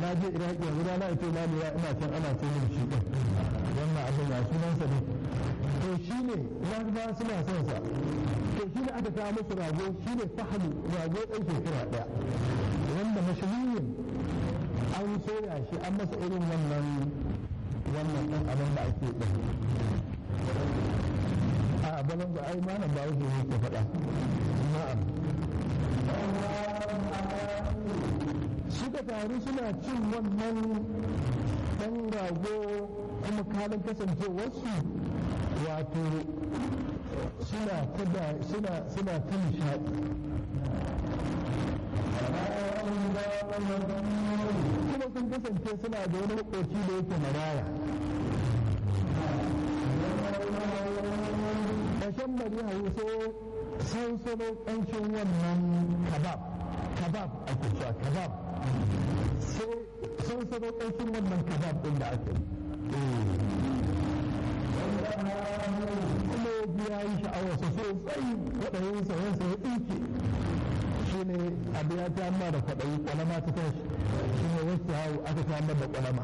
na je iraki yanzu rana ita na lura ina can ana ce min shi ɗin wannan abin ya sunansa ne to shi ne larabawa suna son sa to shi ne aka kawo musu rago shi ne fahalu rago ɗan shekara ɗaya wanda mashahurin an soya shi an masa irin wannan wannan ɗan abin da ake ɗin a balan da ai malam ba wuce ne ke faɗa na'am suka taru suna cin wannan ɗan rago kuma kalin kasancewarsu wato suna ta suna suna ta nishaɗi kuma sun kasance suna da wani makoci da yake maraya ƙashen bari hauso sansano ƙanshin wannan kabab kabab ake cewa kabab sai sansano ƙanshin wannan kabab ɗin da ake kuma ya biya yi sha'awarsa sosai kwaɗayin sayansa ya tsinke shi ne abu ya ta amma da kwaɗayi ƙwalama ta tashi shi ne wasu hau aka ta amma da ƙwalama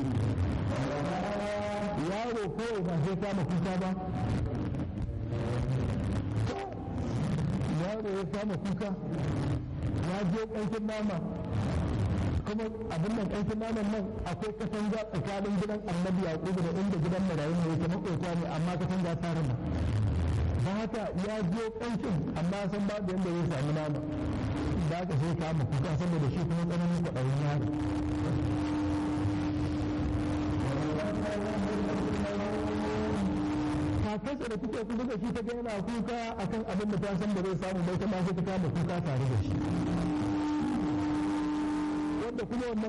yaro kawai ba sai kama kuka ba yaro ya kama kuka ya je ƙanshin nama kuma abin nan ƙanshin naman nan akwai katanga tsakanin gidan annabi yaƙubu da inda gidan marayu ne yake maƙota ne amma katanga ta rana ba haka ya je ƙanshin amma san babu yadda zai sami nama da aka sai kama kuka saboda shi kuma tsananin kwaɗayin yaro kakarsa da kuke kusa da shi ta ga yana kuka akan abin da ta san da zai samu bai ta ma sai ta kama kuka tare da shi wanda kuma wannan